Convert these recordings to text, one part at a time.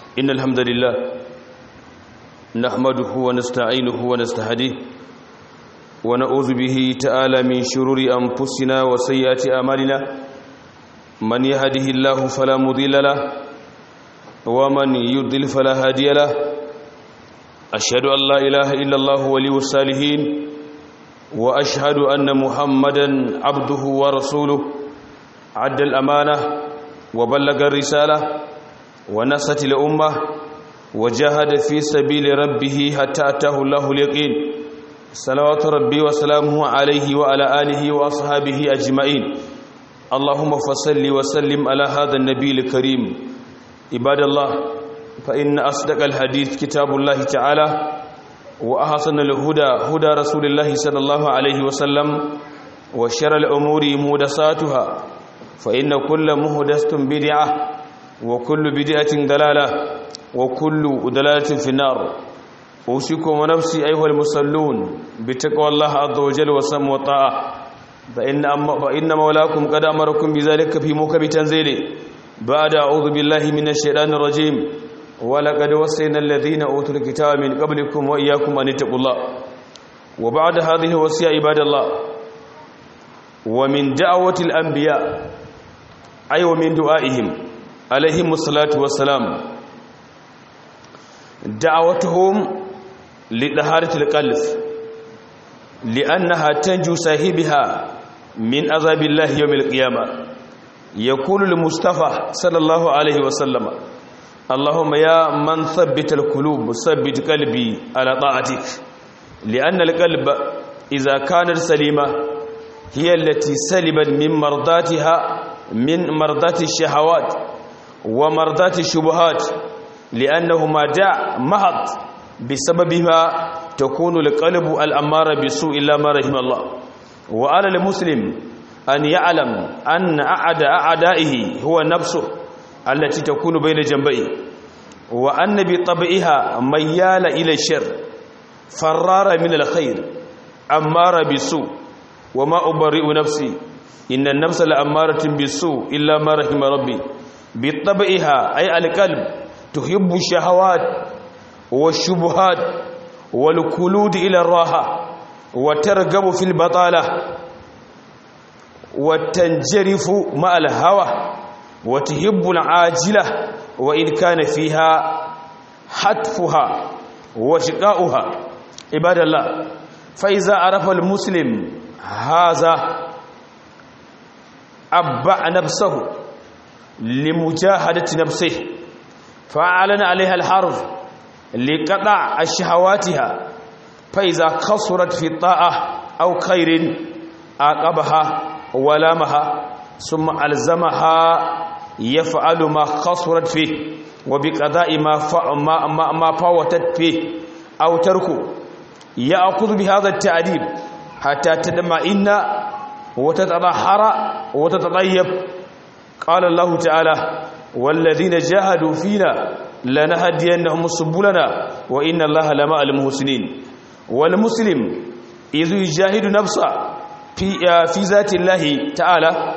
إن الحمد لله نحمده ونستعينه ونستهديه ونعوذ به تعالى من شرور أنفسنا وسيئات أعمالنا من يهده الله فلا مضل له ومن يضلل فلا هادي له أشهد أن لا إله إلا الله ولي الصالحين وأشهد أن محمدا عبده ورسوله عد الأمانة وبلغ الرسالة ونصت الأمة وجاهد في سبيل ربه حتى أتاه الله اليقين صلوات ربي وسلامه عليه وعلى آله وأصحابه أجمعين اللهم فصل وسلم على هذا النبي الكريم عباد الله فإن أصدق الحديث كتاب الله تعالى وأحسن الهدى هدى رسول الله صلى الله عليه وسلم وشر الأمور مهدساتها فإن كل مهدسة بدعة وكل بدعة دلالة وكل دلالة في النار أوصيكم ونفسي أيها المصلون بتقوى الله عز وجل وسم وطاعة فإن, فإن مولاكم قد أمركم بذلك في موكب تنزيله بعد أعوذ بالله من الشيطان الرجيم ولقد وصينا الذين أوتوا الكتاب من قبلكم وإياكم أن اتقوا الله وبعد هذه الوصية عباد الله ومن دعوة الأنبياء أي ومن دعائهم عليهم الصلاة والسلام دعوتهم لطهارة القلب لأنها تنجو صاحبها من عذاب الله يوم القيامة يقول المصطفى صلى الله عليه وسلم اللهم يا من ثبت القلوب ثبت قلبي على طاعتك لأن القلب إذا كانت سليمة هي التي سلبت من مرضاتها من مرضات الشهوات ومرضات الشبهات لأنه ما دع محض بسببها تكون القلب الأمارة بسوء إلا ما رحم الله وعلى المسلم أن يعلم أن أعد أعدائه هو نفسه التي تكون بين جنبيه وأن بطبعها ميال إلى الشر فرار من الخير أمار بسوء وما أبرئ نفسي إن النفس لأمارة بالسوء إلا ما رحم ربي بطبعها أي القلب تحب الشهوات والشبهات والكلود إلى الراحة وترغب في البطالة وتنجرف مع الهوى وتحب العاجلة وإن كان فيها حتفها وشقاؤها عباد الله فإذا عرف المسلم هذا أبع نفسه لمجاهدة نفسه فأعلن عليها الحرب لقطع الشهواتها فإذا قصرت في الطاعة أو خير عاقبها ولامها ثم ألزمها يفعل ما قصرت فيه وبقضاء ما ما ما, ما فوتت فيه أو تركه يأخذ بهذا التعذيب حتى تطمئن وتتطهر وتتطيب قال الله تعالى والذين جاهدوا فينا لنهدينهم سبلنا وإن الله لمع المحسنين والمسلم إذ يجاهد نفسه في في ذات الله تعالى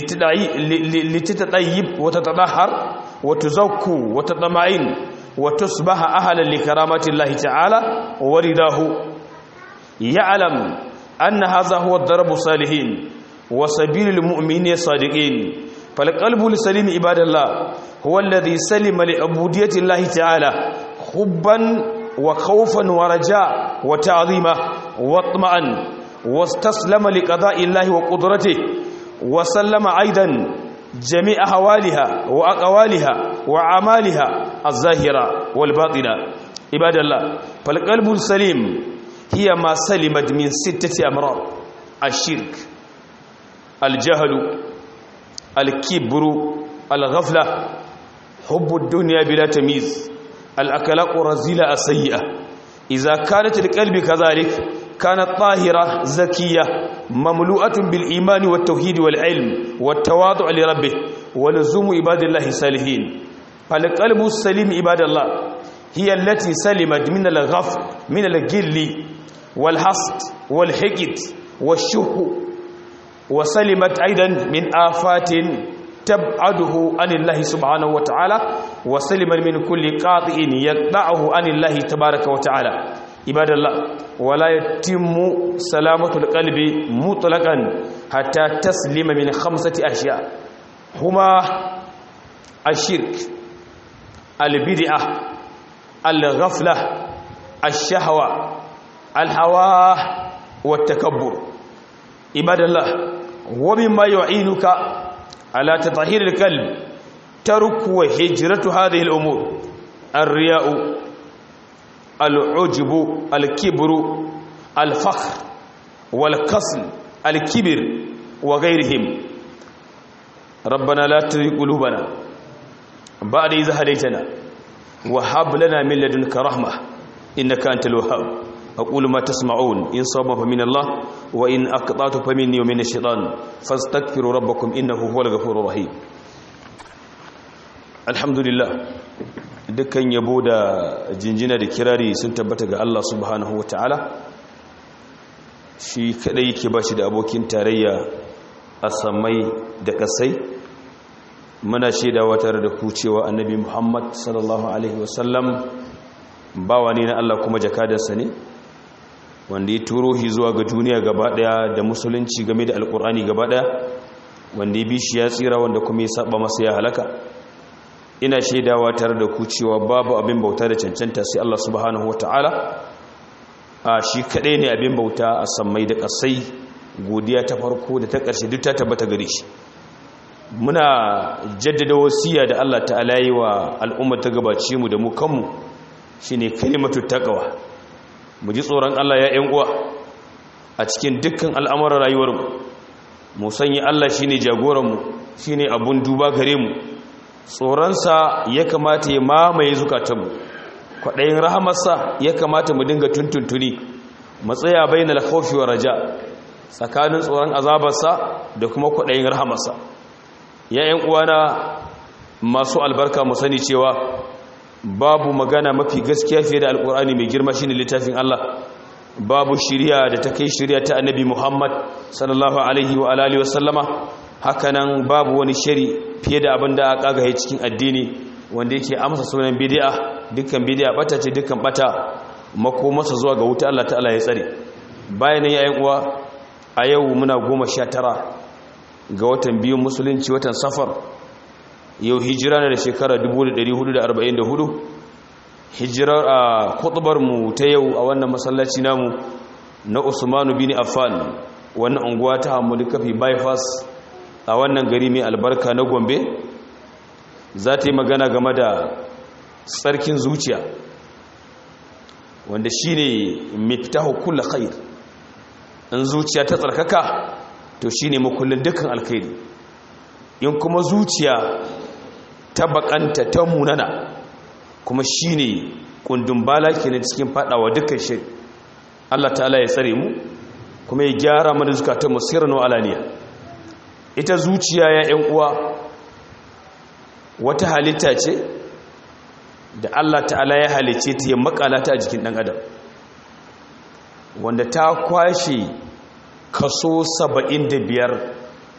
لتتطيب وتتطهر وتزكو وتطمئن وتصبح أهلا لكرامة الله تعالى ورضاه يعلم أن هذا هو الضرب الصالحين وسبيل المؤمنين الصادقين فالقلب السليم عباد الله هو الذي سلم لعبودية الله تعالى حبا وخوفا ورجاء وتعظيما واطمعا واستسلم لقضاء الله وقدرته وسلم أيضا جميع أحوالها وأقوالها وأعمالها الظاهرة والباطنة عباد الله فالقلب السليم هي ما سلمت من ستة أمراض الشرك الجهل الكبر الغفلة حب الدنيا بلا تمييز الأكلاق الرزيلة السيئة إذا كانت القلب كذلك كانت طاهرة زكية مملوءة بالإيمان والتوحيد والعلم والتواضع لربه ولزوم عباد الله الصالحين فالقلب السليم عباد الله هي التي سلمت من الغفل من الجل والحسد والحقد والشه وسلمت أيضا من آفات tab'aduhu anillahi subhanahu wa ta'ala wa saliman min kulli qati'in yaqta'uhu anillahi tabaaraka wa ta'ala ibadallah wala yatimmu salamatul qalbi mutlaqan hatta taslima min khamsati ashya huma ashirk albid'ah alghaflah الشهوة الهوى والتكبر عباد الله ومما يعينك على تطهير القلب ترك وهجرة هذه الأمور الرياء العجب الكبر الفخر والكسل الكبر وغيرهم ربنا لا تزغ قلوبنا بعد إذ هديتنا وهب لنا من لدنك رحمة إنك أنت الوهاب أقول ما تسمعون إن صاب فمن الله وإن أقطعت فمني ومن الشيطان فاستغفروا ربكم إنه هو الغفور الرحيم الحمد لله dukkan yabo da jinjina da kirari sun tabbata ga Allah subhanahu ta'ala shi kadai yake bashi da abokin tarayya a samai da kasai muna shaidawa tare da ku cewa annabi Muhammad sallallahu alaihi wasallam bawa ne na Allah kuma jakadarsa ne wanda ya turo shi zuwa ga duniya gaba daya da musulunci game da alkur'ani gaba daya wanda ya bi shi ya tsira wanda kuma ya saba masa ya halaka ina shaidawa tare da ku cewa babu abin bauta da cancanta sai Allah subhanahu wataala a shi kadai ne abin bauta a sammai da kasai godiya ta farko da ta ƙarshe duk ta tabbata gare shi muna jaddada wasiya da Allah ta'ala yi wa al'ummar ta gabace mu da mu kanmu shine kalimatu taqwa mu ji tsoron Allah ya ƴan uwa a cikin dukkan al'amuran rayuwar mu mu sanya Allah shine jagoran mu shine abun duba gare mu tsoronsa ya kamata ya mamaye zukatanmu kwaɗayin rahamarsa ya kamata mu dinga tuntuntuni matsaya bainal khawfi wa raja tsakanin tsoron azabarsa da kuma kwaɗayin rahamarsa ya ƴan uwana masu albarka mu sani cewa babu magana mafi gaskiya fiye da alkur'ani mai girma shine littafin Allah babu shiriya da ta kai shiriya ta annabi Muhammad sallallahu alaihi wa alihi wasallama hakanan babu wani shari fiye da abin da aka gagaye cikin addini wanda yake amsa sunan bid'a dukkan bid'a bata ce dukkan bata makomarsa zuwa ga wuta Allah ta'ala ya tsare bayan yayin uwa a yau muna 19 ga watan biyu musulunci watan safar yau hijira na da shekara 1444 hijirar a kutubar mu ta yau a wannan masallaci namu na Usmanu bin Affan wannan unguwa ta Hamudu Kafi bypass a wannan gari mai albarka na Gombe za ta yi magana game da tsarkin zuciya wanda shine miftahu kullu khair in zuciya ta tsarkaka to shine makullin dukkan alkhairi in kuma zuciya ta bakanta ta munana kuma shine kundin bala kenan cikin fadawa dukkan shi Allah ta'ala ya tsare mu kuma ya gyara mana zukatan mu sirran wa alaniya ita zuciya ya yan uwa wata halitta ce da Allah ta'ala ya halice ta ya makala ta a jikin dan adam wanda ta kwashe kaso 75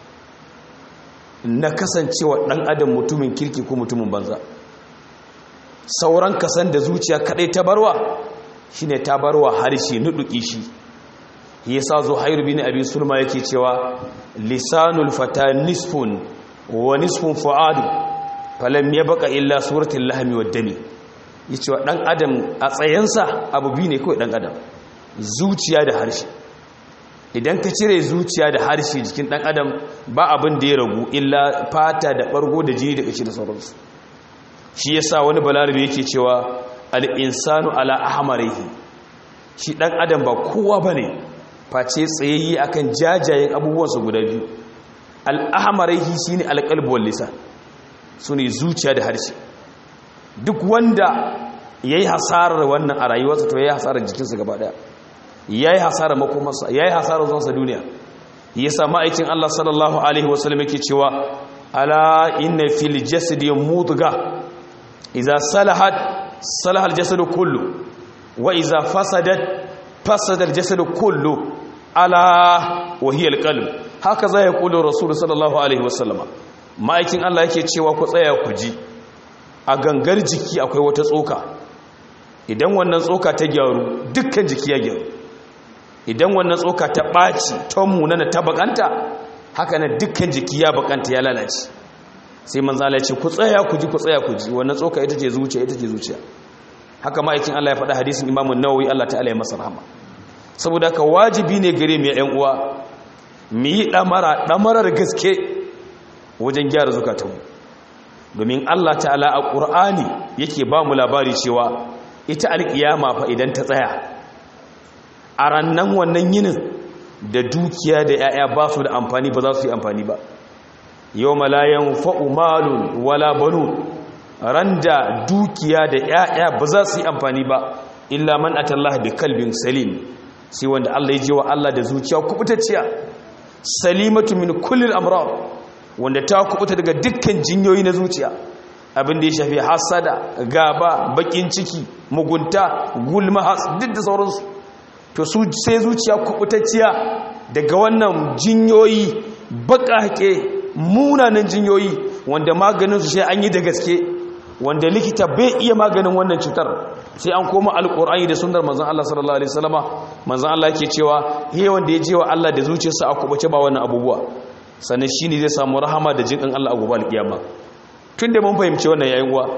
na kasancewa ɗan adam mutumin kirki ko mutumin banza sauran kasan da zuciya kaɗai ta barwa shine ta barwa harshe nuduki shi yasa zo hairu bin abi sulma yake cewa lisanul fata nisfun wa nisfun fuadu falam yabqa illa suratul lahmi wad dami yace wa dan adam a tsayensa abu bi ne kawai dan adam zuciya da harshe idan ka cire zuciya da harshe jikin dan adam ba abin da ya ragu illa fata da bargo da jini da kashi da sauransu shi yasa wani balarabe yake cewa al-insanu ala ahmarihi shi dan adam ba kowa bane face tsayayye akan jajayen abubuwansa guda biyu al-ahmarihi shine al-qalbu wal lisan sune zuciya da harshe duk wanda yayi hasarar wannan a rayuwarsa to yayi hasarar jikinsa gaba daya ya yi hasara makomarsa ya yi hasara zuwansa duniya ya sa ma'aikin Allah sallallahu Alaihi wasallam yake cewa ala inna fil jasadi mudga iza salahat salahal jasadu kullu wa iza fasadat fasadal jasadu kullu ala wa hiya alqalb haka za ya kula rasul sallallahu alaihi wasallama ma'aikin Allah yake cewa ku tsaya ku ji a gangar jiki akwai wata tsoka idan wannan tsoka ta gyaru dukkan jiki ya gyaru idan wannan tsoka ta ɓaci ta munana ta bakanta haka na dukkan jiki ya bakanta ya lalace sai manzo Allah ya ce ku tsaya ku ji ku tsaya ku ji wannan tsoka ita ce zuciya ita ce zuciya haka ma'aikin Allah ya faɗa hadisin Imam Nawawi Allah ta'ala ya masa rahama saboda haka wajibi ne gare mu ya ƴan uwa mu yi damara damarar gaske wajen gyara zukatanmu domin Allah ta'ala a Qur'ani yake ba mu labari cewa ita alkiyama fa idan ta tsaya a rannan wannan yinin da dukiya da 'ya'ya ba su da amfani ba za su yi amfani ba yau malayan fa'umalun wala banu ran da dukiya da 'ya'ya ba za su yi amfani ba illa man atallah bi kalbin salim sai wanda Allah ya je wa Allah da zuciya kubutacciya salimatu min kullil amrar wanda ta kubuta daga dukkan jinyoyi na zuciya abin da ya shafi hasada gaba bakin ciki mugunta gulma has duk da sauransu to su sai zuciya kubutacciya daga wannan jinyoyi baƙaƙe munanan jinyoyi wanda maganin su sai an yi da gaske wanda likita bai iya maganin wannan cutar sai an koma alƙur'ani da sunnar manzon Allah sallallahu alaihi wasallama manzon Allah yake cewa he wanda ya je wa Allah da zuciyarsa a kubace ba wannan abubuwa sannan shine zai samu rahama da jinkan Allah a gobe alƙiyama tunda mun fahimci wannan yayin uwa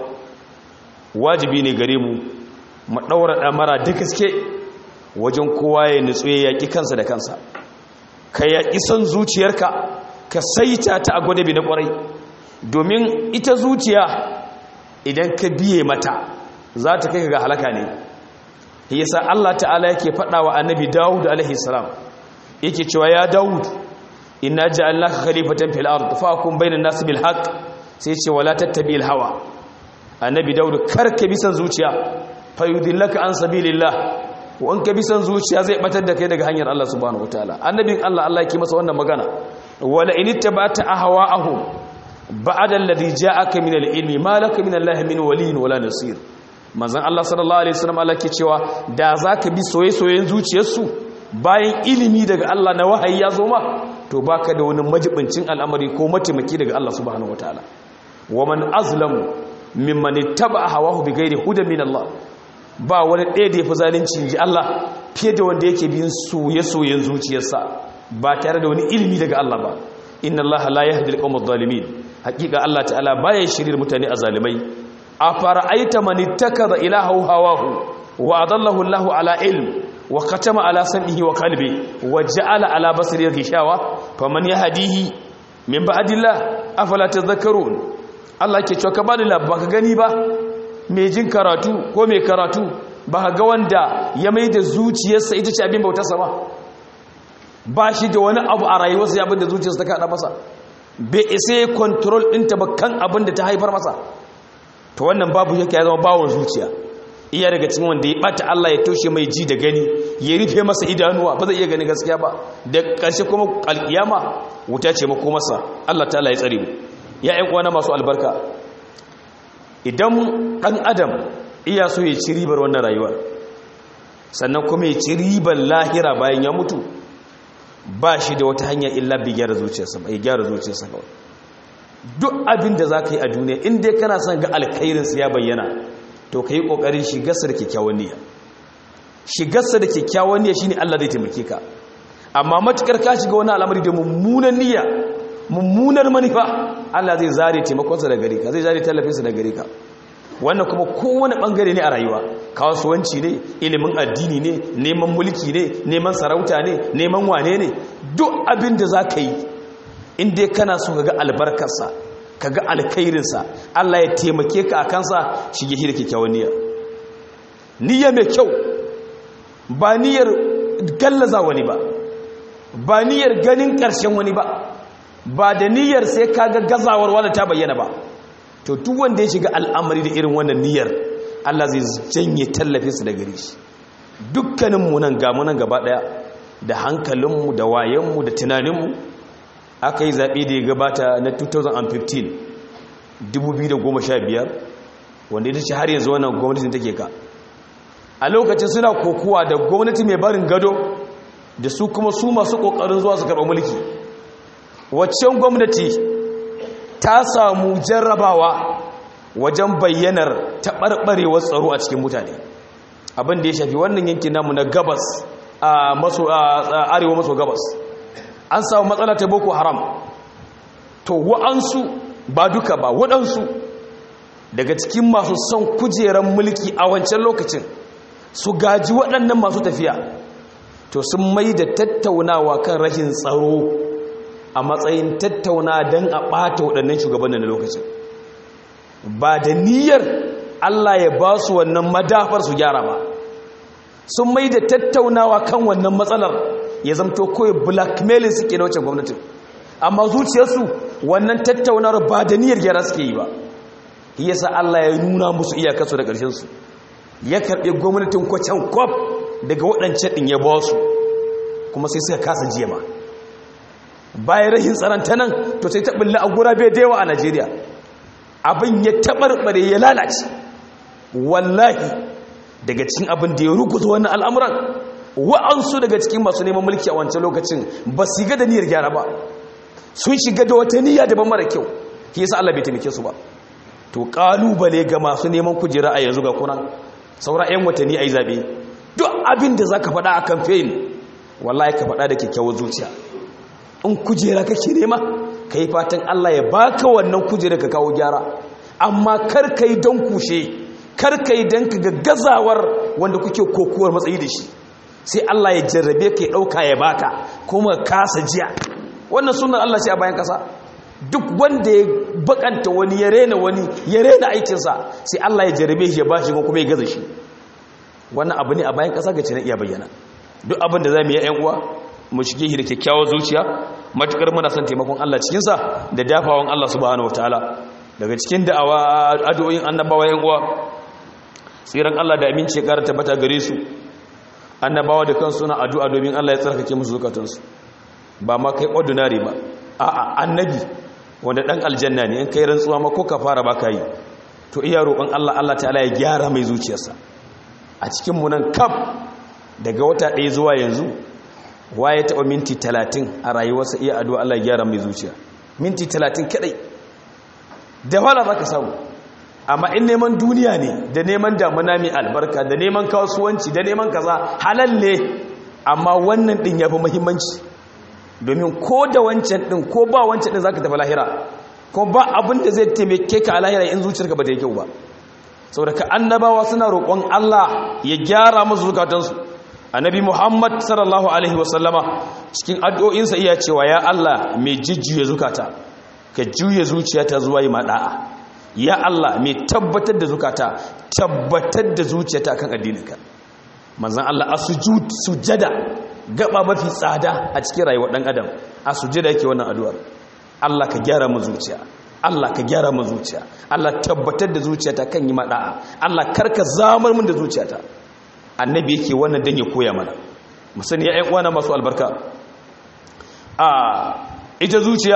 wajibi ne gare mu mu daura damara da gaske wajen kowa ya nutsu ya yaki kansa da kansa ka yaki son zuciyarka ka saita ta a gwadabi na kwarai domin ita zuciya idan ka biye mata za ta kai ga halaka ne yasa Allah ta'ala yake faɗa wa annabi Dawud alaihi salam yake cewa ya Dawud inna ja'alnaka khalifatan fil ard fahkum bainan nas bil haqq sai ce wala tattabi'il hawa annabi Dawud karka bi san zuciya fayudillaka an sabilillah wa an ka bi san zuciya zai batar da kai daga hanyar Allah subhanahu wataala annabin Allah Allah yake masa wannan magana wala in ittaba'ta ahwa'ahum ba'da alladhi ja'aka min al-ilmi ma laka min Allah min waliyyin wala nasir manzon Allah sallallahu alaihi wasallam Allah ke cewa da zaka bi soyayyen zuciyarsu bayan ilimi daga Allah na wahayi ya zo ma to baka da wani majibincin al'amari ko mataimaki daga Allah subhanahu wataala wa man azlamu mimman ittaba hawahu bighairi hudan min Allah ba wani ɗaya da yafi zalunci ji Allah fiye da wanda yake bin soyayyen zuciyarsa ba tare da wani ilimi daga Allah ba inna Allah la yahdi al-qawm adh-dhalimin hakika Allah ta'ala baya shirir mutane a zalimai afara'aita man ittakaza ilahahu hawahu wa adallahu Allah ala ilm wa khatama ala sam'ihi wa qalbi wa ja'ala ala basarihi ghishawa faman yahdihi min ba'dillah afala tadhakkarun Allah ke cewa ka bani labba ka gani ba mai jin karatu ko mai karatu ba ga wanda ya mai da zuciyarsa ita ce abin bautarsa ba ba shi da wani abu a rayuwarsa ya abin da zuciyarsa ta kaɗa masa bai isa ya kontrol ɗinta ba kan abin da ta haifar masa to wannan babu yake ya zama bawon zuciya iya daga cikin wanda ya ɓata Allah ya toshe mai ji da gani ya rufe masa idanuwa ba zai iya gani gaskiya ba da ƙarshe kuma alƙiyama wuta ce mako masa Allah ta ya tsare mu ya ƴan uwana masu albarka idan ɗan adam iya so ya ci ribar wannan rayuwar sannan kuma ya ci ribar lahira bayan ya mutu ba shi da wata hanya illa bi gyara zuciyarsa ba ya gyara zuciyarsa kawai duk abin da za ka yi a duniya inda kana son ga alkhairinsa ya bayyana to ka yi ƙoƙarin shigarsa da kyakkyawan niyya shigarsa da kyakkyawan niyya shine Allah zai taimake ka amma matukar ka shiga wani al'amari da mummunan niyya mummunar manufa Allah zai zare taimakonsa da gare ka zai zare tallafinsa da gare ka wannan kuma kowane bangare ne a rayuwa kasuwanci ne ilimin addini ne neman mulki ne neman sarauta ne neman wane ne duk abin da za ka yi inda kana so ka ga albarkarsa ka ga alkhairinsa Allah ya taimake ka a kansa shige shi da kyakkyawan niyya niyya mai kyau ba niyyar gallaza wani ba ba niyyar ganin ƙarshen wani ba ba da niyyar sai ka ga gazawar wanda ta bayyana ba to duk wanda ya shiga al'amari da irin wannan niyyar Allah zai janye tallafinsa da gare shi dukkaninmu nan ga mu nan gaba daya da hankalinmu da wayenmu da tunaninmu aka yi zaɓe da ya gabata na 2015 2015 wanda ita ce har yanzu wannan gwamnati take ka a lokacin suna kokowa da gwamnati mai barin gado da su kuma su masu ƙoƙarin zuwa su karɓa mulki waccan gwamnati ta samu jarrabawa wajen bayyanar taɓarɓarewar tsaro a cikin mutane abin da ya shafi wannan yankin namu na gabas a maso arewa maso gabas an samu matsala ta boko haram to wa'ansu ba duka ba waɗansu daga cikin masu son kujeran mulki a wancan lokacin su gaji waɗannan masu tafiya to sun mai da tattaunawa kan rashin tsaro a matsayin tattauna don a ɓata waɗannan shugabannin na lokacin ba da niyyar Allah ya ba su wannan madafar su gyara ba sun mai da tattaunawa kan wannan matsalar ya zamto kawai blackmailing suke na wacce gwamnatin amma zuciyarsu wannan tattaunawar ba da niyyar gyara suke yi ba yasa Allah ya nuna musu iyakarsu da ƙarshensu ya karɓe gwamnatin kwacan kwaf daga waɗancan ɗin ya ba su kuma sai suka kasa jema bayan rahin tsaranta nan to sai ta ɓulla a gurabe da yawa a najeriya abin ya taɓarɓare ya lalace wallahi daga cikin abin da ya rukuta wannan al'amuran wa'ansu daga cikin masu neman mulki a wancan lokacin ba su ga da niyyar gyara ba sun shiga da wata niyya daban mara kyau shi yasa Allah bai taimake su ba to kalubale ga masu neman kujera a yanzu ga kunan saura 'yan watanni a yi zaɓe duk abin da za ka faɗa a kamfen wallahi ka faɗa da kyakkyawar zuciya in kujera kake nema ka yi fatan Allah ya baka wannan kujera ka kawo gyara amma kar ka yi don kushe kar ka yi don ka gaggazawar wanda kuke kokuwar matsayi da shi sai Allah ya jarrabe ka ya ɗauka ya baka kuma kasa jiya wannan sunan Allah ce a bayan kasa duk wanda ya bakanta wani ya rena wani ya rena aikinsa sai Allah ya jarrabe shi ya ba shi kuma ya gaza shi wannan abu ne a bayan kasa ga na iya bayyana duk abin da za mu yi yan uwa mu shige shi da kyakkyawar zuciya matukar muna son taimakon Allah cikinsa da dafawan Allah subhanahu wataala daga cikin da'awa addu'o'in annabawa yan uwa tsiran Allah da aminci ya kara tabbata gare su annabawa da kansu na addu'a domin Allah ya tsarkake musu zukatansu ba ma kai ordinary ba a'a annabi wanda dan aljanna ne in kai rantsuwa ma ko ka fara ba kai to iya roƙon Allah Allah ta'ala ya gyara mai zuciyarsa a cikin mu nan kaf daga wata ɗaya zuwa yanzu waye taɓa minti talatin a rayuwarsa iya addu'a Allah ya gyara mai zuciya minti talatin kaɗai da wala za ka samu amma in neman duniya ne da neman damuna mai albarka da neman kasuwanci da neman kaza halal ne amma wannan ɗin ya fi muhimmanci domin ko da wancan ɗin ko ba wancan ɗin za ka tafi lahira ko ba abin da zai taimake ka a lahira in zuciyarka ba ta yi kyau ba saboda ka annabawa suna roƙon Allah ya gyara musu zukatansu annabi muhammad sallallahu alaihi wasallama cikin addu'o'insa iya cewa ya allah mai jijjuya zukata ka juya zuciyata zuwa yi maɗa'a ya allah mai tabbatar da zukata tabbatar da zuciyata kan addininka manzan allah a sujada gaba mafi tsada a cikin rayuwar ɗan adam a sujada yake wannan addu'ar allah ka gyara mu zuciya Allah ka gyara mu zuciya Allah tabbatar da zuciyata kan yi maɗa'a Allah karka zamar mun da zuciyata annabi yake wannan dan ya koya mana musani ya uwana masu albarka a ita zuciya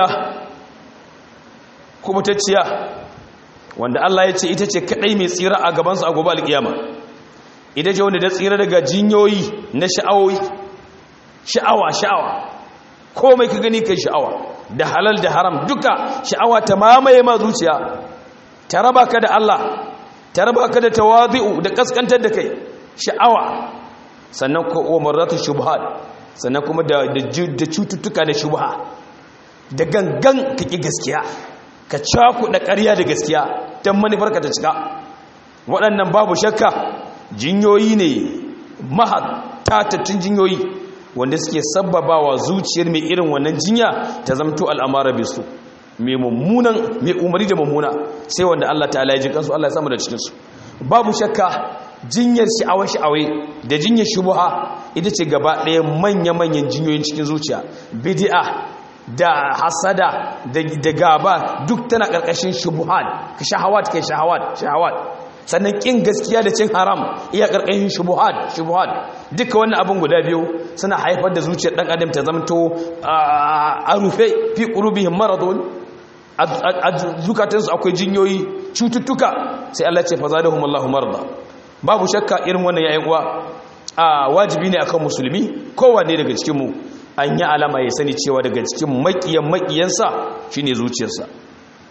kubutacciya wanda Allah ya ce ita ce kadai mai tsira a gabansa a gobe alkiyama ita ce wanda ta tsira daga jinyoyi na sha'awoyi sha'awa sha'awa komai ka gani kai sha'awa da halal da haram duka sha'awa ta mamaye ma zuciya ta raba ka da Allah ta raba ka da tawazi'u da kaskantar da kai sha'awa sannan ko umaratu shubhat sannan kuma da da cututtuka da shubha da gangan kake gaskiya ka caku da ƙarya da gaskiya dan manufarka ta cika waɗannan babu shakka jinyoyi ne mahad tatattun jinyoyi wanda suke sabbabawa zuciyar mai irin wannan jinya ta zamto al'amara bisu mai mummunan mai umari da mummuna sai wanda Allah ta'ala ya ji kansu Allah ya samu da cikinsu babu shakka jinyar sha'awa-sha'awai da jinyar shubuha ita ce gaba ɗaya manya-manyan jinyoyin cikin zuciya bidi'a da hasada da gaba duk tana ƙarƙashin shubuhat ka shahawat kai shahawat shahawat sannan ƙin gaskiya da cin haram iya ƙarƙashin shubuhat shubuhat duka wannan abin guda biyu suna haifar da zuciyar ɗan adam ta zamto a rufe fi ƙurubihim maradun a zukatansu akwai jinyoyi cututtuka sai Allah ce fa zadahum Allahu marda babu shakka irin wannan yayin uwa a wajibi ne akan musulmi kowanne daga cikin mu an yi alama ya sani cewa daga cikin makiyan makiyansa shine zuciyarsa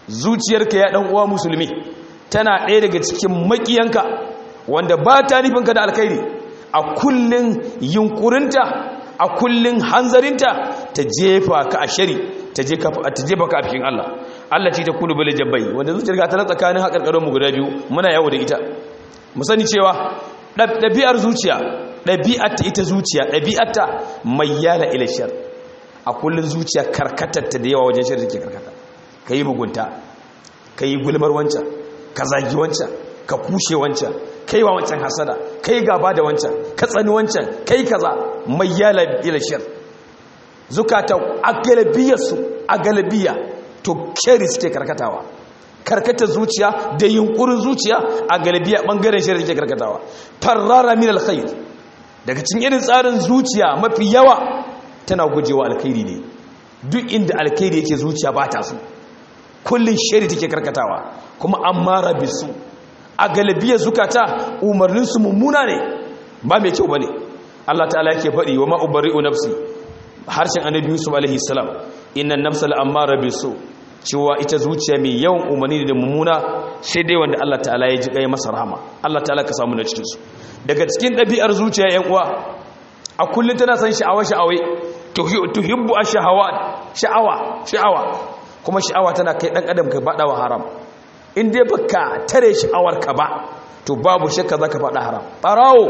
zuciyarka ya dan uwa musulmi tana ɗaya daga cikin makiyanka wanda ba ta nufinka da alkhairi a kullun yunkurinta a kullun hanzarinta ta jefa ka a shari ta jefa ka a cikin Allah Allah ce ta kulu bale jabbai wanda zuciyarka ta tsakanin haƙarƙarin mu guda biyu muna yawo da ita mu sani cewa ɗabi'ar zuciya ɗabi'arta ita zuciya ɗabi'arta mai yala ila shar a kullun zuciya karkatarta da yawa wajen shar take karkata ka yi mugunta ka yi gulmar wancan ka zagi wancan ka kushe wancan kai wa wancan hasada kai gaba da wancan ka tsani wancan kai kaza mai yala ila shar zukata a galabiyarsu a galabiya to keri suke karkatawa karkatar zuciya da yunkurin zuciya a galabiya bangaren shari suke karkatawa farrara min alkhair daga cikin irin tsarin zuciya mafi yawa tana gujewa alkhairi ne duk inda alkhairi yake zuciya ba ta su kullun shari take karkatawa kuma amara bisu a galibiyar zukata umarninsu mummuna ne ba mai kyau ba ne Allah ta'ala yake faɗi wa ma'ubari'u nafsi harshen annabi yusuf alaihi salam innan nafsal ammara bisu cewa ita zuciya mai yawan umarni da mummuna sai dai wanda Allah ta'ala ya ji kai masa rahama Allah ta'ala ka samu na cikin su daga cikin ɗabi'ar zuciya yan uwa a kullum tana son sha'awa sha'awai tuhibbu ash-shahawat sha'awa sha'awa kuma sha'awa tana kai dan adam ka bada wa haram in dai baka tare sha'awarka ba to babu shakka zaka faɗa haram ɓarawo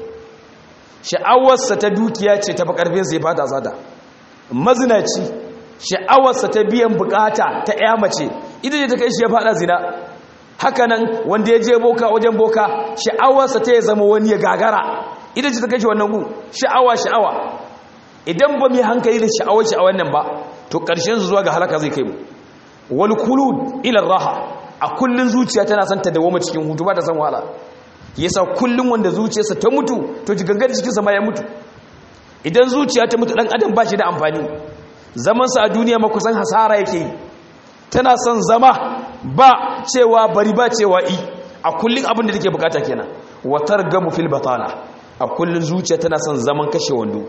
sha'awarsa ta dukiya ce ta karfin sai fata sata mazinaci sha'awarsa ta biyan bukata ta ƴa mace ita ce ta kai shi ya faɗa zina hakanan wanda ya je boka wajen boka sha'awarsa ta ya zama wani ya gagara ita ce ta kai shi wannan gu sha'awa sha'awa idan ba mai hankali da sha'awar sha'awar nan ba to ƙarshen su zuwa ga halaka zai kai mu wal kulud ila raha a kullun zuciya tana son ta dawoma cikin hutu ba ta san wahala yasa kullun wanda zuciyarsa ta mutu to jigangar cikinsa ma ya mutu idan zuciya ta mutu dan adam ba shi da amfani zaman sa a duniya ma kusan hasara yake yi tana son zama ba cewa bari ba cewa i a kullun abin da take bukata kenan wa targamu fil batala a kullun zuciya tana son zaman kashe wando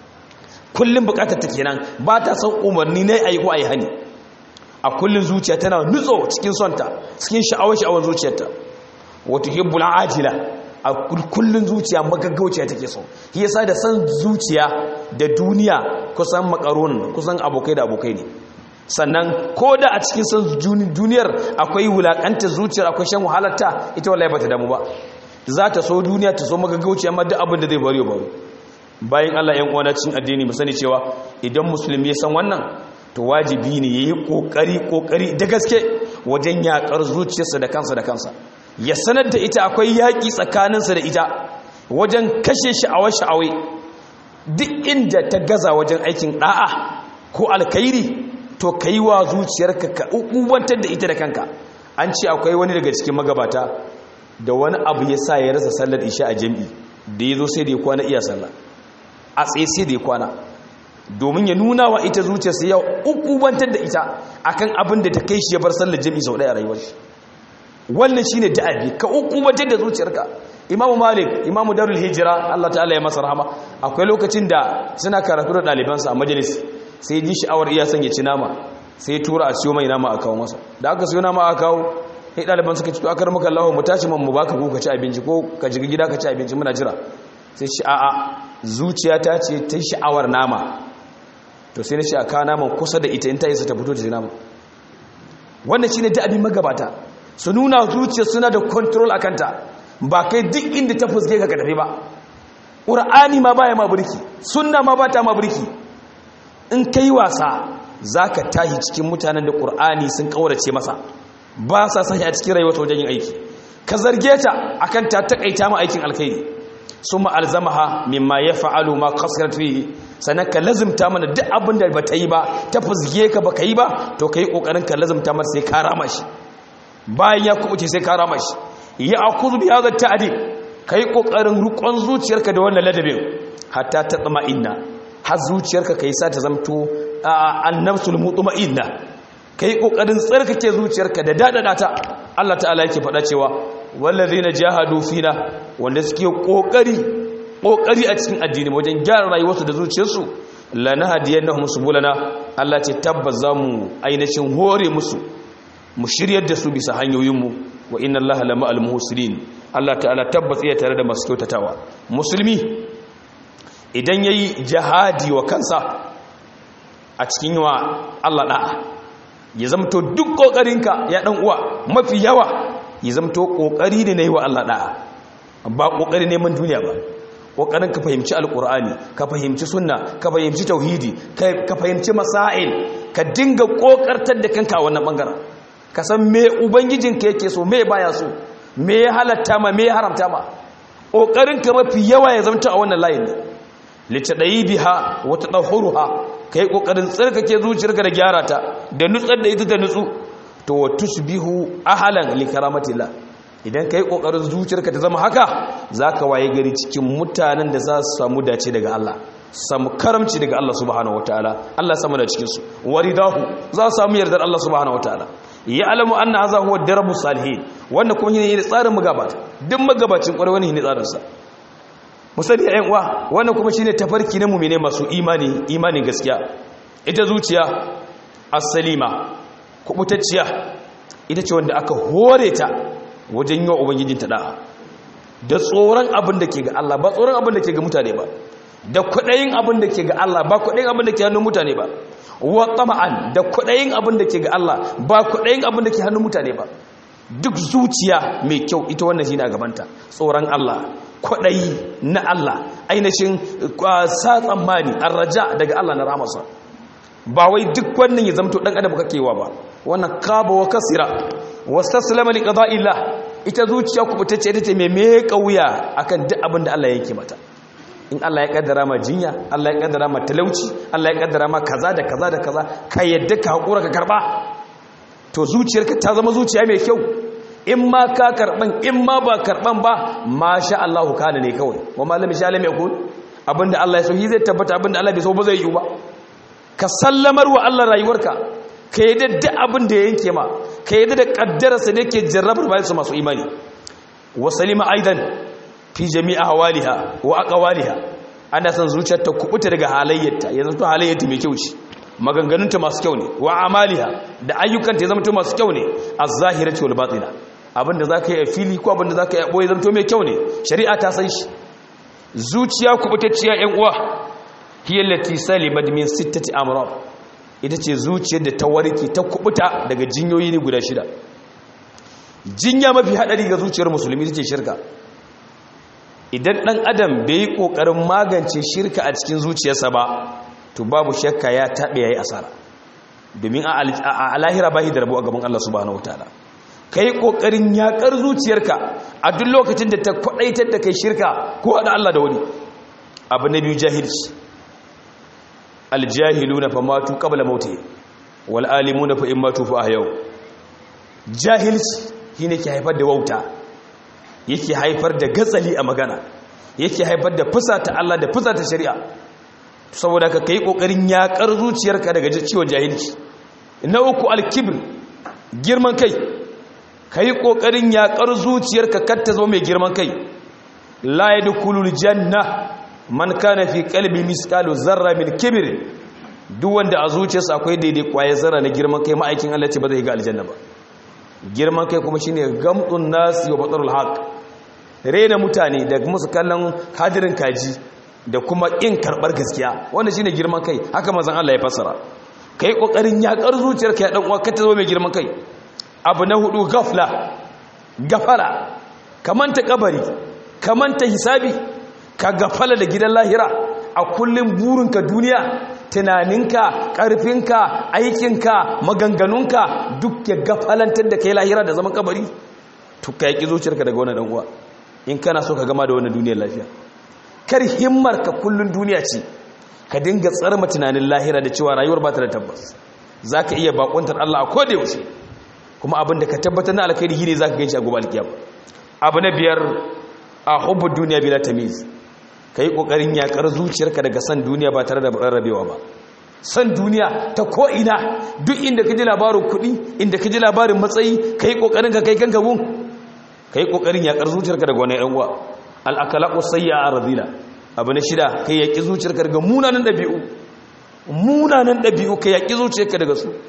kullun bukatar ta kenan ba ta son umarni ne ayi ko ayi hani a kullun zuciya tana nutso cikin sonta cikin sha'awar sha'awar zuciyarta wato hibbul ajila a kullun zuciya magaggauciya take so shi yasa da san zuciya da duniya kusan makaron kusan abokai da abokai ne sannan ko da a cikin san duniyar akwai wulakanta zuciyar akwai shan wahalarta ita wallahi bata damu ba za ta so duniya ta so magaggauciya amma duk abin da zai bari bari bayan Allah yan uwa cikin addini mu sani cewa idan musulmi ya san wannan to wajibi ne yayi kokari kokari da gaske wajen yakar zuciyarsa da kansa da kansa ya sanar da ita akwai yaƙi tsakaninsa da ita wajen kashe sha'awar sha'awai duk inda ta gaza wajen aikin ɗa'a ko alkairi to ka yi wa zuciyarka ka ubantar da ita da kanka an ce akwai wani daga cikin magabata da wani abu ya sa ya rasa sallar isha a jam'i da ya zo sai da ya kwana iya sallah a tsaye sai da ya kwana domin ya nuna wa ita zuciyarsa ya ubantar da ita akan abin da ta kai shi ya bar sallar jam'i sau ɗaya a rayuwar shi wannan shine da'abi ka ukubatar da zuciyarka imamu malik imamu darul hijira Allah ta'ala ya masa rahama akwai lokacin da suna karatu da ɗalibansa a majalis sai ji sha'awar iya son ya ci nama sai tura a siyo mai nama a kawo masa da aka siyo nama a kawo sai ɗaliban suka ci to akar maka Allah mu tashi man mu baka ko ka ci abinci ko ka jiga gida ka ci abinci muna jira sai ci a'a zuciya ta ce ta sha'awar nama to sai na shi a kawo naman kusa da ita in ta isa ta fito da nama wannan shine da'abin magabata su nuna zuciya suna da control akanta ba kai duk inda ta fuske ka tafi ba ƙur'ani ma baya ma burki sunna ma ba ta ma burki in kai wasa zaka tahi cikin mutanen da ƙur'ani sun kaurace masa ba sa sanya a cikin rayuwar wajen yin aiki ka zarge ta akan ta takaita ma aikin alkhairi summa alzamaha mimma yaf'alu ma qasrat fihi sannan ka lazimta mana duk abin da ba ta yi ba ta fuske ka ba ka yi ba to kai kokarin ka lazimta masa sai ka rama shi bayan ya kubuce sai ka rama shi ya akuzu bi hadha ta'dib kai kokarin rukon zuciyarka da wannan ladabin hatta ta tsama inna har zuciyarka kai sa ta zamto annabsul mutma'inna kai kokarin tsarkake zuciyarka da dadada ta Allah ta'ala yake faɗa cewa wallazina jahadu fina wanda suke kokari kokari a cikin addini wajen gyara rayuwarsu da zuciyarsu lanahdiyannahum subulana Allah ce tabbas zamu ainihin hore musu mu shiryar da su bisa hanyoyinmu wa inna allaha lama al-muhsinin Allah ta'ala tabbas iya tare da masu kyautatawa musulmi idan yayi jihadi wa kansa a cikin yawa Allah da'a ya zamto duk kokarinka ya dan uwa mafi yawa ya zamto kokari ne nayi wa Allah da'a ba kokari neman duniya ba kokarin ka fahimci alkur'ani ka fahimci sunna ka fahimci tauhidi ka fahimci masail ka dinga kokartar da kanka a wannan bangaren ka san me ubangijinka yake so me baya so me ya halatta ma me ya haramta ma kokarin ka mafi yawa ya zamta a wannan layin ne litadayi biha wa tadahhuruha kai kokarin tsarkake zuciyarka da gyara ta da nutsar da ita da nutsu to wa tusbihu ahlan li karamatillah idan ka yi ƙoƙarin zuciyarka ta zama haka za ka waye gari cikin mutanen da za su samu dace daga Allah samu karamci daga Allah subhanahu wa ta'ala Allah samu da cikinsu waridahu za su samu yardar Allah subhanahu wa ta'ala ya alamu an na haza huwa darabu salihin wannan kuma shi ne tsarin magabata duk magabacin ƙwarai wani ne tsarinsa musali ya uwa wannan kuma shi ne tafarki na mumine masu imani imanin gaskiya ita zuciya as-salima kubutacciya ita ce wanda aka hore ta wajen yi wa ubangijinta da'a da tsoron abin da ke ga Allah ba tsoron abin da ke ga mutane ba da kwaɗayin abin da ke ga Allah ba kwaɗayin abin da ke hannun mutane ba wa tama'an da kwaɗayin abin da ke ga Allah ba kwaɗayin abin da ke hannun mutane ba duk zuciya mai kyau ita wannan shi ne a gabanta tsoron Allah kwaɗayi na Allah ainihin sa tsammani an raja daga Allah na ramarsa ba wai duk wannan ya zamto ɗan adam kakewa ba wannan kaba wa kasira wastaslama li qada'illah ita zuciya kubutacce ita ce mai meka wuya akan duk abin da Allah yake mata in Allah ya kaddara ma jinya Allah ya kaddara ma talauci Allah ya kaddara ma kaza da kaza da kaza ka yadda ka hakura ka karba to zuciyarka ta zama zuciya mai kyau in ma ka karban in ma ba karban ba masha Allah kana ne kawai wa malami sha lam yakun abinda Allah ya so shi zai tabbata abinda Allah bai so ba zai yi ba ka sallamar wa Allah rayuwarka ka yi da abin da ya yanke ma ka yi da kaddararsa da ke jarrabar bayansu masu imani wasalima aidan fi jami'a hawaliha wa aqwaliha ana san zuciyar ta kubuta daga halayyarta ya zanto halayyarta mai kyau ce maganganunta masu kyau ne wa amaliha da ayyukanta ya zanto masu kyau ne az-zahirati wal batina abinda zaka yi a fili ko abinda zaka yi a boye zanto mai kyau ne shari'a ta san shi zuciya kubutacciya yan uwa hiya allati salimat min sittati amrad ita ce zuciyar da ta warke ta kubuta daga jinyoyi ne guda shida jinya mafi hadari ga zuciyar musulmi ita ce shirka idan dan adam bai yi kokarin magance shirka a cikin zuciyarsa ba to babu shakka ya tabe yayi asara domin a lahira bahi da rabu a gaban Allah subhanahu wataala kai kokarin yakar zuciyarka a duk lokacin da ta kwadaitar da kai shirka ko hada Allah da wani abu na biyu jahilci aljahiluna fa matu qabla mauti wal alimuna fa immatu fa ahyau jahilci shine ke haifar da wauta yake haifar da gatsali a magana yake haifar da fusata Allah da fusata shari'a saboda ka kai kokarin yakar zuciyarka daga ciwon jahilci na uku alkibr girman kai kai kokarin yakar zuciyarka kar ta zama mai girman kai la yadkhulul janna man kana fi qalbi misqalu zarra min kibr duk wanda a zuciyarsa akwai daidai kwaye zarra na girman kai ma'aikin Allah ce ba zai ga aljanna ba girman kai kuma shine gamdun nasi wa batarul haq rena mutane da musu kallon hadirin kaji da kuma in karbar gaskiya wannan shine girman kai haka manzon Allah ya fassara kai kokarin yakar zuciyarka ya dan uwa ka ta zo mai girman kai abu na hudu gafla gafara kamanta kabari kamanta hisabi ka gafala da gidan lahira a kullum burinka duniya tunaninka ƙarfinka aikinka maganganunka duk ya gafalantar da kai lahira da zaman kabari to ka yaki zuciyarka daga wani uwa in kana so ka gama da wani duniyar lafiya kar himmar ka kullun duniya ce ka dinga tsarma tunanin lahira da cewa rayuwar ba ta da tabbas za ka iya bakuntar Allah a koda yaushe kuma abin da ka tabbatar na alkhairi shine za ka ganshi a gobe alkiyama abu na biyar a hubbu duniya bila tamiz ka yi ƙoƙarin yaƙar zuciyarka daga san duniya ba tare da rarrabewa ba san duniya ta ko'ina duk inda ka ji labarin kuɗi inda ka ji labarin matsayi ka yi ƙoƙarin ka kai kanka gun ka yi ƙoƙarin yaƙar zuciyarka daga wani ‘yan'uwa al'akalaƙo sayya a razila abu na shida ka yaƙi zuciyarka daga munanan ɗabi'u munanan ɗabi'u ka yaƙi zuciyarka daga su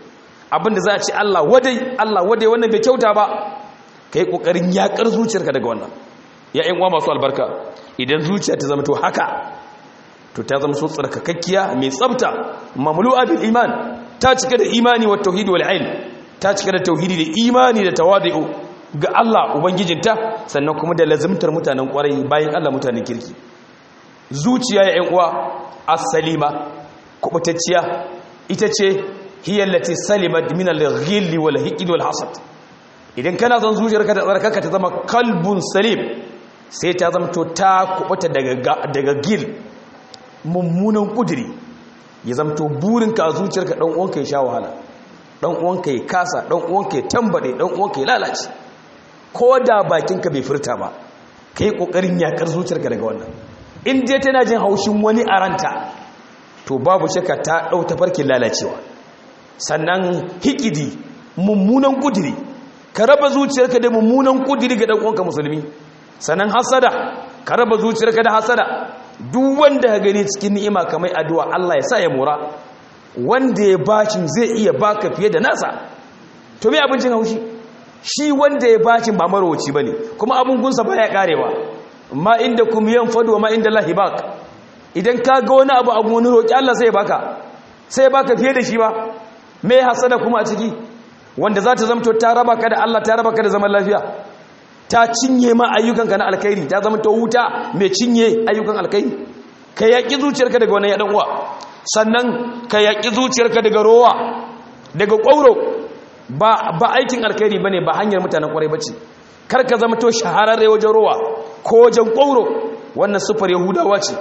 abinda za a ci Allah wadai Allah wadai wannan bai kyauta ba kai kokarin yakar zuciyarka daga wannan ya ƴan uwa masu albarka idan zuciya ta zama to haka to ta zama so tsarkakakkiya mai tsafta mamlu'a bil iman ta cika da imani wa tauhid wal ilm ta cika da tauhidi da imani da tawadi'u ga Allah ubangijinta sannan kuma da lazimtar mutanen kwarai bayan Allah mutanen kirki zuciya ya ƴan uwa as-salima kubutacciya ita ce hiya allati salimat min al-ghilli wal hiqd wal hasad idan kana son zuciyarka ta tsarkaka ta zama kalbun salim sai ta zama to ta kubuta daga daga gil mummunan kudiri ya zama to burinka a zuciyarka dan uwanka ya sha wahala dan uwanka ya kasa dan uwanka ya tambade dan uwanka ya lalace ko da bakinka bai furta ba kai kokarin yakar zuciyarka daga wannan in dai tana jin haushin wani a ranta to babu shakka ta dau tafarkin lalacewa sannan hikidi mummunan kudiri ka raba zuciyarka da mummunan kudiri ga dan uwanka musulmi sannan hasada ka raba zuciyarka da hasada duk wanda ka gani cikin ni'ima kamar addu'a Allah ya sa ya mora wanda ya bacin zai iya baka fiye da nasa to me abincin haushi shi wanda ya bacin ba marowaci bane kuma abun gunsa baya karewa ma inda kum yanfadu ma inda Allah bak idan ka ga wani abu abu wani roki Allah sai ya baka sai ya baka fiye da shi ba me hasada kuma a ciki wanda za ta zamto ta raba ka da Allah ta raba ka da zaman lafiya ta cinye ma ayyukanka na alkhairi ta zama ta wuta mai cinye ayyukan alkhairi ka yaƙi zuciyarka daga wannan yaɗan uwa sannan ka yaƙi zuciyarka daga rowa daga ƙwauro ba ba aikin alkhairi bane ba hanyar mutanen ƙwarai bace kar ka zama to shahararre wajen rowa ko wajen ƙwauro wannan sufar yahudawa ce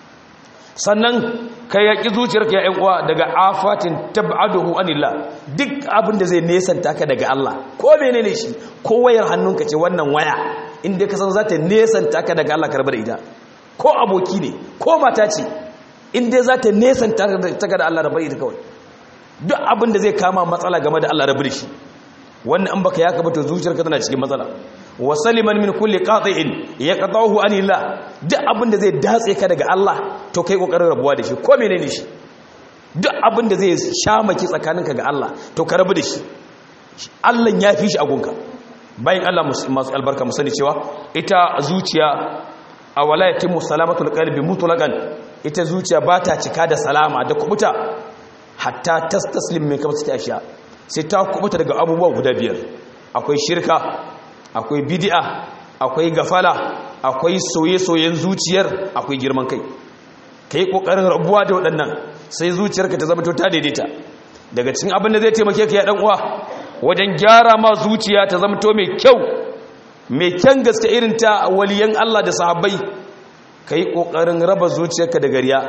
sannan ka yaƙi zuciyarka ya uwa daga afatin tab'aduhu anillah duk abin da zai nesanta ka daga Allah ko menene shi ko wayar hannunka ce wannan waya inda ka san za ta nesanta ka daga Allah karbar ita ko aboki ne ko mata ce inda za ta nesanta ka da Allah rabar ita kawai duk abin da zai kama matsala game da Allah rabar shi wannan an baka ya kaba to zuciyarka tana cikin matsala wa saliman min kulli qati'in yaqta'uhu anillah duk abin da zai datse ka daga Allah to kai kokarin rabuwa da shi ko menene shi duk abin da zai shamaki tsakaninka ga Allah to ka rabu da shi Allah ya fi shi agunka bayan Allah masu albarka mu sani cewa ita zuciya a walayatin musalamatul qalbi mutlaqan ita zuciya ba ta cika da salama da kubuta hatta tastaslim min kamar ashiya sai ta kubuta daga abubuwa guda biyar akwai shirka akwai bidi'a akwai gafala akwai soye-soyen zuciyar akwai girman kai ka yi ƙoƙarin rabuwa da waɗannan sai zuciyarka ta zama ta daidaita daga cikin abin da zai taimake ka ya ɗan uwa wajen gyara ma zuciya ta zama to mai kyau mai kyan gaske irin ta waliyan Allah da sahabbai ka yi ƙoƙarin raba zuciyarka da gariya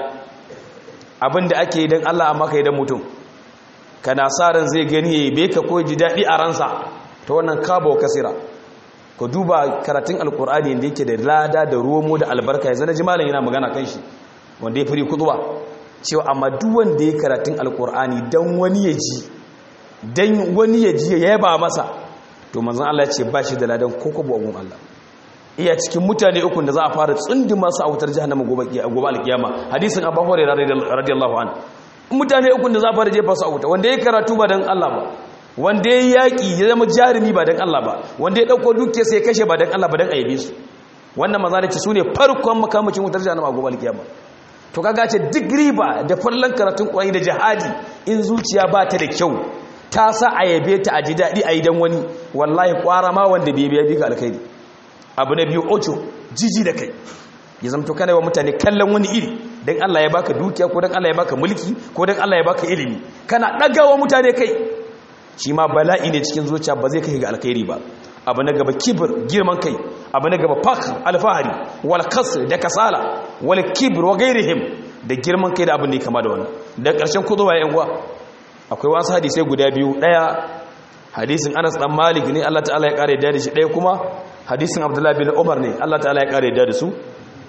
abin da ake yi don Allah amma ka yi don mutum kana sa ran zai gani ya yi beka ko ji daɗi a ransa ta wannan kabo kasira ku duba karatun alkur'ani da yake da lada da romo da albarka yanzu na ji malam yana magana kan shi wanda ya firi kuduwa cewa amma duk wanda ya karatun alkur'ani dan wani ya ji dan wani ya ji ya yaba masa to manzon Allah ya ce ba shi da ladan ko ko bugun Allah iya cikin mutane uku da za a fara tsundi masu a wutar jahannama gobe gobe alkiyama hadisin Abu Hurairah radiyallahu anhu mutane uku da za a fara jefa su a wuta wanda ya karatu ba dan Allah ba wanda ya yaƙi ya zama jarumi ba don Allah ba wanda ya ɗauko duke sai kashe ba don Allah ba don aibe su wannan maza da ce su ne farkon makamacin wutar jihannama a gobe alkiyama to kaga ce duk riba da farlan karatun ƙwai da jihadi in zuciya ba ta da kyau ta sa a yabe ta a ji daɗi a yi don wani wallahi ƙwara ma wanda bai biya bika alkhairi abu na biyu ocho jiji da kai ya zamto kana wa mutane kallon wani iri don Allah ya baka dukiya ko don Allah ya baka mulki ko don Allah ya baka ilimi kana ɗagawa mutane kai shi ma bala'i ne cikin zuciya ba zai kai ga alkhairi ba abu na gaba kibir girman kai abu na gaba fakhr alfahari wal kasr da kasala wal kibr wa gairihim da girman kai da abin da ya kama da wannan da ƙarshen kuduwa yan uwa akwai wasu hadisai guda biyu daya hadisin Anas dan Malik ne Allah ta'ala ya kare da shi daya kuma hadisin Abdullah bin Umar ne Allah ta'ala ya kare da su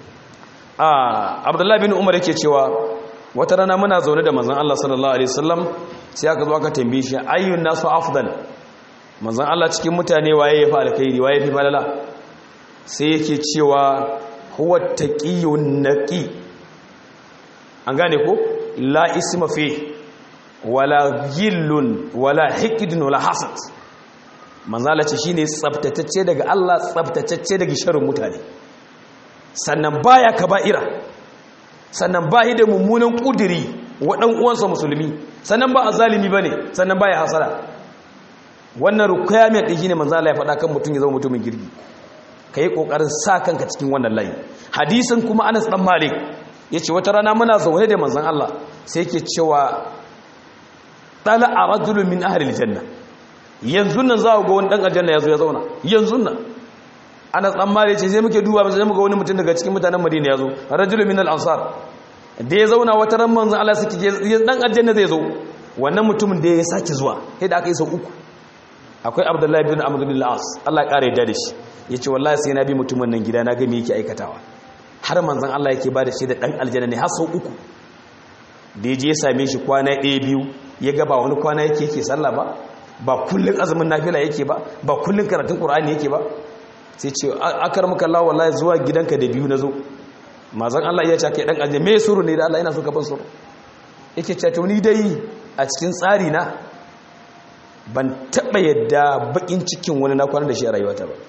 ah Abdullah bin Umar yake cewa wata rana muna zaune da manzon Allah sallallahu alaihi wasallam sai aka zo aka tambaye shi ayyun nasu afdal manzon Allah cikin mutane waye yafi alkhairi waye yafi falala sai yake cewa huwa taqiyun naqi an gane ko la isma fi wala gillun wala hikidun wala hasad manzala ce shine tsaftatacce daga Allah tsaftatacce daga sharrin mutane sannan baya kaba'ira sannan bayi da mummunan kudiri wa dan uwansa musulmi sannan ba azalimi bane sannan baya hasara wannan requirement din shine manzala ya faɗa kan mutum ya zama mutumin girgi kai kokarin sa kanka cikin wannan layi hadisin kuma Anas dan Malik yace wata rana muna zaune da manzon Allah sai yake cewa tala rajulun min ahli aljanna yanzu nan za ga wani dan aljanna yazo ya zauna yanzu nan Anas dan Malik ce sai muke duba sai muga wani mutum daga cikin mutanen Madina yazo rajulun min al-ansar da ya zauna wata ran manzon Allah suke dan aljanna zai zo wannan mutumin da ya sake zuwa sai da aka yi sau uku akwai Abdullahi bin Amr bin al-As Allah ya kare yadda da shi yace wallahi sai na bi mutumin nan gida na ga me yake aikatawa har manzon Allah yake ba da shi da dan aljanna ne har sau uku da ya je ya same shi kwana ɗaya biyu ya ga ba wani kwana yake yake sallah ba ba kullun azumin nafila yake ba ba kullun karatun qur'ani yake ba sai ce akar maka Allah wallahi zuwa gidanka da biyu nazo mazan Allah ya ce kai dan aljanna me suru ne da Allah ina so ka ban suru yake ce to ni dai a cikin tsari na ban taba yadda bakin cikin wani na kwana da shi a rayuwata ba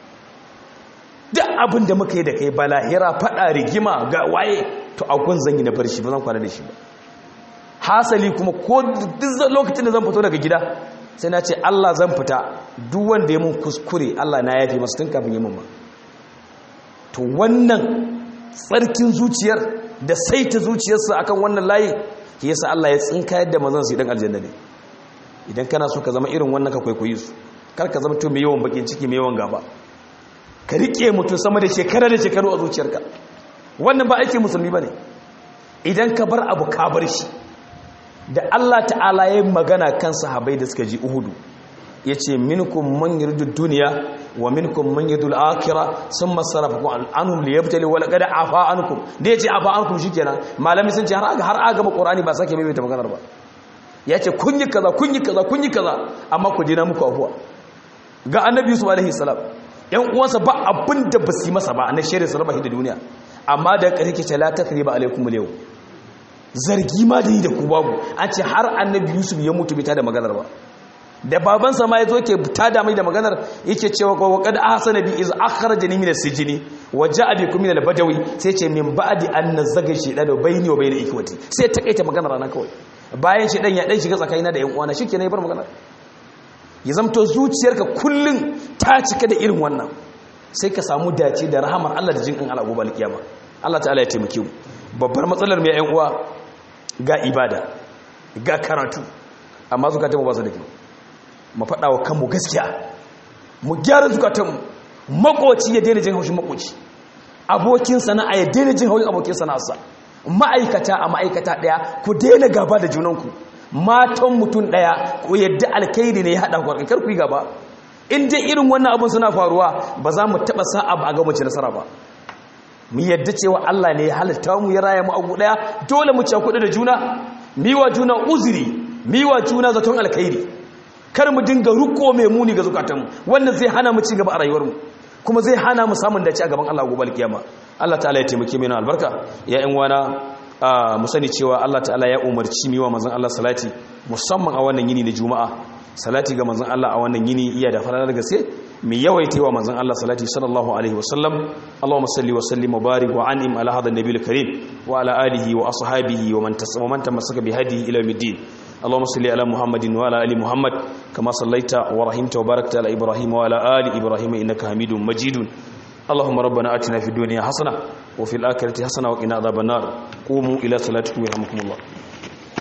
duk abin da muka yi da kai balahira fada rigima ga waye to akwai zan yi na bar shi ba zan kwana da shi ba hasali kuma ko duk lokacin da zan fito daga gida sai na ce Allah zan fita duk wanda ya mun kuskure Allah na yafi masu tun kafin yi mun ba to wannan tsarkin zuciyar da saita zuciyarsa akan wannan layi ke yasa Allah ya tsinka yadda mazan su idan aljanna ne idan kana so ka zama irin wannan ka kwaikwayi su kar ka zama to mai yawan bakin ciki mai yawan gaba ka rike mutum sama da shekara da shekaru a zuciyarka wannan ba aikin musulmi ba ne idan ka bar abu ka bar shi da Allah ta'ala ya magana kan sahabai da suka ji uhudu ya ce minkum man yuridu duniya wa minkum man yuridu al-akhirah summa sarafakum anhum liyabtali wa laqad afa ankum da yace afa ankum shikenan malami sun ce har aga har aga qur'ani ba sake mai ta maganar ba yace kun yi kaza kun yi kaza kun yi kaza amma ku dina muku afuwa ga annabi yusuf alaihi salam yan uwansa ba abin da ba su yi masa ba na shirin su raba shi da duniya amma da ƙarfi ce la takriba alaikum yau zargi ma da yi da ku babu an ce har annabi yusuf ya mutu bita da maganar ba da babansa ma ya zo ke tada mai da maganar yake cewa ko wa qad ahsana bi iz akhrajani min as-sijni wa ja'a bikum min al-badawi sai ce min ba'di an nazaga shaytan bayni wa bayna ikwati sai ta kaita maganar nan kawai bayan shaytan ya dan shiga tsakanina da yan uwana shikenan ya bar maganar ya zamto zuciyarka kullum ta cika da irin wannan sai ka samu dace da rahamar Allah da jinkan Allah gobe alkiyama Allah ta'ala ya taimake mu babbar matsalar mai ƴan uwa ga ibada ga karatu amma zukatanmu ba su da kyau mu faɗa wa kanmu gaskiya mu gyara zukatanmu makoci ya daina jin haushin makoci abokin sana'a ya daina jin haushin abokin sana'arsa ma'aikata a ma'aikata ɗaya ku daina gaba da junanku matan mutum ɗaya ko yadda alkaidi ne ya haɗa ku kar ku yi gaba in dai irin wannan abin suna faruwa ba za mu taɓa sa'a ba a ga mace nasara ba mu yadda cewa Allah ne ya halitta mu ya raya mu abu ɗaya dole mu ci kuɗi da juna miwa juna uzuri miwa juna zaton alkaidi kar mu dinga ruko mai muni ga zukatanmu wannan zai hana mu ci gaba a rayuwarmu kuma zai hana mu samun dace a gaban Allah gobe alkiyama Allah ta'ala ya taimake mu na albarka ya ƴan wana mu sani cewa Allah ta'ala ya umarci miwa manzon Allah salati musamman a wannan yini na juma'a salati ga manzon Allah a wannan yini iya da fara gaske mai yawaita wa manzon Allah salati sallallahu alaihi wasallam Allahumma salli wa sallim wa barik wa an'im ala hadha an-nabiyil karim wa ala alihi wa ashabihi wa man tasama man tamassaka bi hadihi ila yawmiddin اللهم صل على محمد وعلى ال محمد كما صليت ورحمت وباركت على ابراهيم وعلى ال ابراهيم انك حميد مجيد اللهم ربنا اتنا في الدنيا حسنه وفي الاخره حسنه وقنا عذاب النار قوموا الى صلاتكم يرحمكم الله